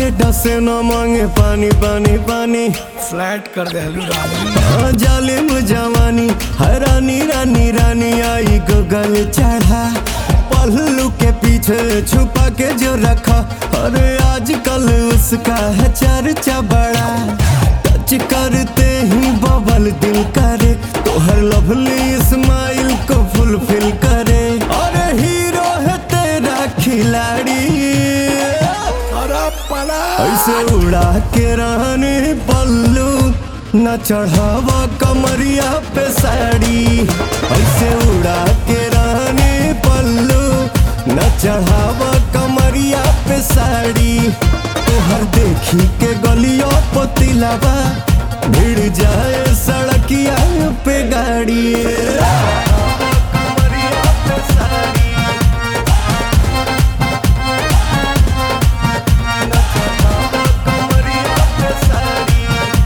मारे डसे न मांगे पानी पानी पानी फ्लैट कर दे हलू रानी हाँ, जालिम जवानी हरानी रानी रानी आई गगल चढ़ा पल्लू के पीछे छुपा के जो रखा अरे आजकल उसका है चर्चा बड़ा टच करते ही बबल दिल करे तो हर लवली स्माइल को फुलफिल करे अरे हीरो है तेरा खिलाड़ी अरे पला ऐसे उड़ा के रहने पल्लू न चढ़ावा कमरिया पे साड़ी ऐसे उड़ा के रहने पल्लू न चढ़ावा कमरिया पे साड़ी तोहर देखी के गलियों पतिलावा भिड़ जाए सड़किया पे गाड़ी कमरिया पे साड़ी कमरिया पे साड़ी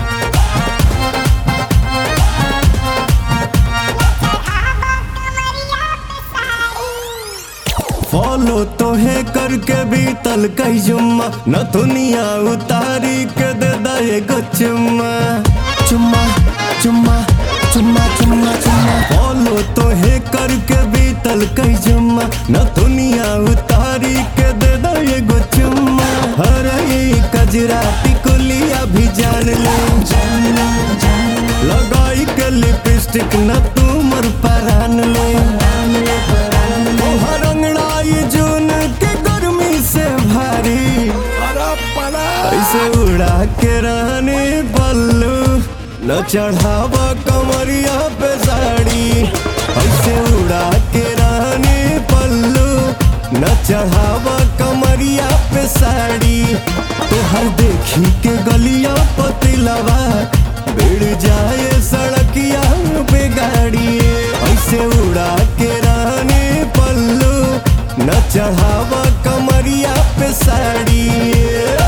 फॉलो तो है करके भी तल कई जुम्मा न दुनिया उतारी के दे दे गो चुम्मा चुम्मा चुम्मा चुम्मा चुम्मा चुम्मा फॉलो तो है करके भी तल कई जुम्मा न दुनिया उतारी के दे दे गो चुम्मा अरे कजरा टिकुलिया भी जान ले लगाई के लिपस्टिक न तुमर परान ले तोहर अंगड़ाई जून के गर्मी से भारी अरे पला ऐसे उड़ा के रहने बल्लू न चढ़ावा कमरिया पे साड़ी ऐसे उड़ा के रहने पल्लू न चढ़ावा कमरिया पे साड़ी तोहर देखी के गलिया पतिलवा भिड़ जाए सड़किया पे गाड़ी ऐसे उड़ा के रहने पल्लू न चढ़ावा कमरिया पे साड़ी